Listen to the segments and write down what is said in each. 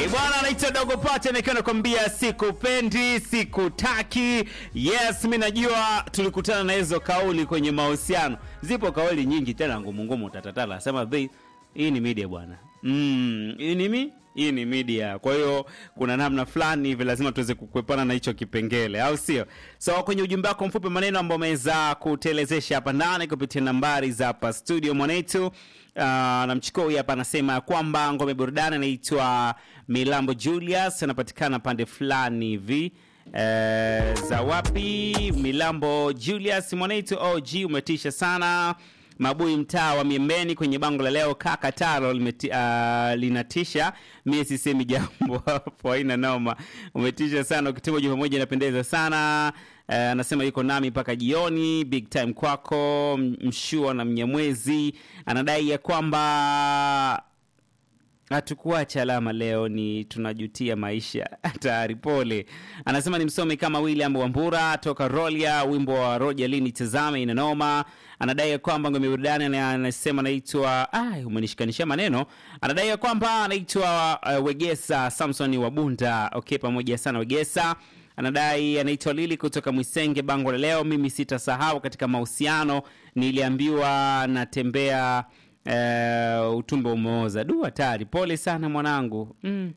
bwana anaitwa Dogo Pacha nikiwa nakwambia sikupendi, sikutaki. Yes, mi najua tulikutana na hizo kauli kwenye mahusiano. Zipo kauli nyingi tena ngumu ngumu, tatatala nasema bei hii ni media bwana. Mm, hii ni mi hii ni media. Kwa hiyo kuna namna fulani hivi lazima tuweze kukwepana na hicho kipengele, au sio? So kwenye ujumbe wako mfupi maneno ambao umeweza kutelezesha hapa ndani kupitia nambari za hapa studio mwanetu Uh, na mchukua huyu hapa anasema ya kwamba ngome burudani anaitwa Milambo Julius anapatikana pande fulani hivi eh, za wapi? Milambo Julius mwanaitu OG, umetisha sana Mabui mtaa wa Miembeni kwenye bango la leo kaka taro limeti, uh, linatisha. Mie sisemi jambo hapo, haina noma, umetisha sana. Ukituma jumbe moja inapendeza sana. Uh, anasema yuko nami mpaka jioni, big time kwako. M- Mshua na Mnyamwezi anadai ya kwamba hatukuacha alama leo, ni tunajutia maisha. Hatari, pole. Anasema ni msomi kama William Wambura toka Rolia, wimbo wa Roja lini tazame inanoma. Anadai ya kwamba ngome burudani, ana- anasema anaitwa ai, umenishikanisha maneno. Anadai ya kwamba anaitwa uh, Wegesa Samson wa Bunda. Okay, pamoja sana Wegesa anadai anaitwa Lili kutoka Mwisenge, bango la leo. Mimi sitasahau katika mahusiano, niliambiwa natembea eh, utumbo umeoza. Du, hatari. Pole sana mwanangu. mm.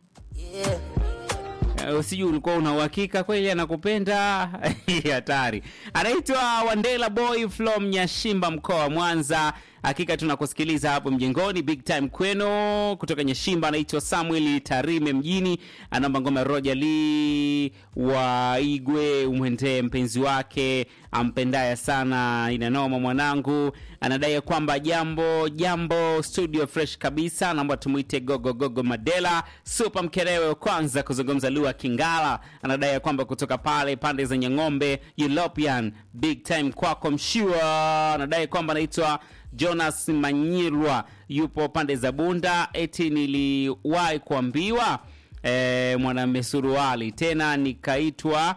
Eh, sijui ulikuwa una uhakika kweli anakupenda hatari anaitwa wandela boy from nyashimba mkoa wa mwanza hakika tunakusikiliza hapo mjengoni big time kweno kutoka nyashimba anaitwa samuel tarime mjini anaomba ngoma ya roja lee wa igwe umwendee mpenzi wake ampendaya sana inanoma mwanangu anadai ya kwamba jambo jambo studio fresh kabisa naomba tumwite gogo gogo madela supa mkerewe wa kwanza kuzungumza lugha kingala anadai ya kwamba kutoka pale pande zenye ng'ombe european big time kwako mshua anadai kwamba anaitwa jonas manyirwa yupo pande za bunda eti niliwahi kuambiwa e, mwanamme suruali tena nikaitwa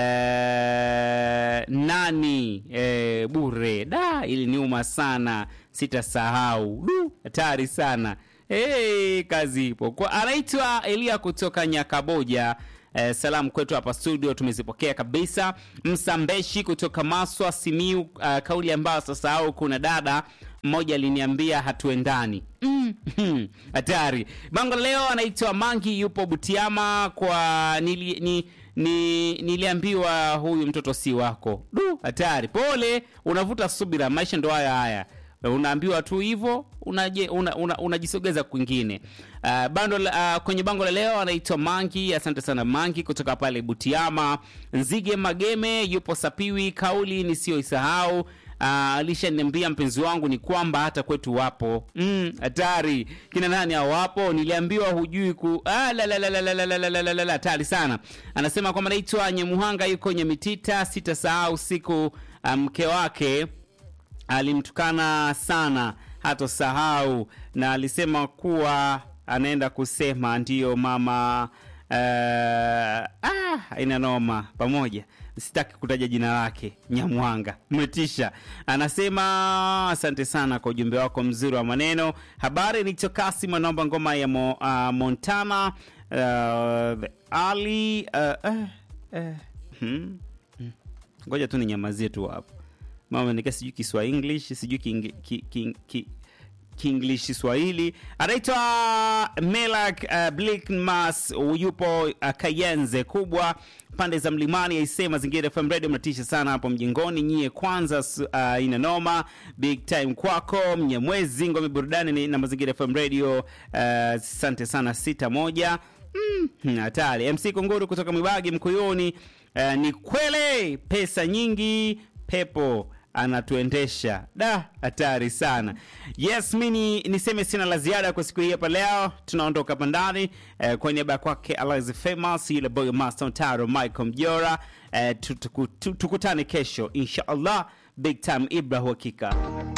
eh, nani eh, bure da iliniuma sana sitasahau du hatari sana hey, kazi ipo Kwa- anaitwa elia kutoka nyakaboja Eh, salamu kwetu hapa studio tumezipokea kabisa msambeshi kutoka maswa simiu uh, kauli ambayo sasahau kuna dada mmoja aliniambia hatuendani Mm, hatari bango la leo anaitwa mangi yupo butiama kwa nili, ni, ni, niliambiwa huyu mtoto si wako du hatari pole unavuta subira maisha ndo haya haya unaambiwa tu hivyo unajisogeza una, una, unajisogeza kwingine uh, bando la- uh, kwenye bango la leo anaitwa mangi asante sana mangi kutoka pale butiama nzige mageme yupo sapiwi kauli nisiyoisahau uh, alishaniambia mpenzi wangu ni kwamba hata kwetu wapo Mm, hatari kina nani hao wapo niliambiwa hujui ku ah, la, la, la, la, la, la, la, la, la, la, la, la, hatari sana anasema kwamba naitwa nyemuhanga yuko nyemitita sitasahau siku uh, mke wake alimtukana sana hatosahau na alisema kuwa anaenda kusema ndiyo mama uh, ah, ina noma pamoja sitaki kutaja jina lake nyamwanga mmetisha anasema asante sana kwa ujumbe wako mzuri wa maneno habari nichokasi anaomba ngoma ya mo, uh, montana uh, ali uh, uh, uh, hmm, hmm. ngoja tu ninyamazie tu hapo mama nika sijui kiswa english sijui king, ki, ki, ki, kienglish swahili anaitwa melak uh, blickmas yupo uh, kayenze kubwa pande za mlimani aisee mazingira fm radio mnatisha sana hapo mjengoni nyie kwanza s- uh, ina noma big time kwako mnyamwezi ngome burudani ni- na mazingira fm radio asante uh, sana sita moja Mm, hatari mc kunguru kutoka mwibagi mkuyuni uh, ni kwele pesa nyingi pepo anatuendesha da hatari sana yes mi ni- niseme sina la ziada kwa siku hii hapa leo tunaondoka hapa ndani eh, kwa niaba ya kwake Alize famous yule boy master taro michael mjora eh, tutuku- tu- tukutane kesho insha allah big time ibra uhakika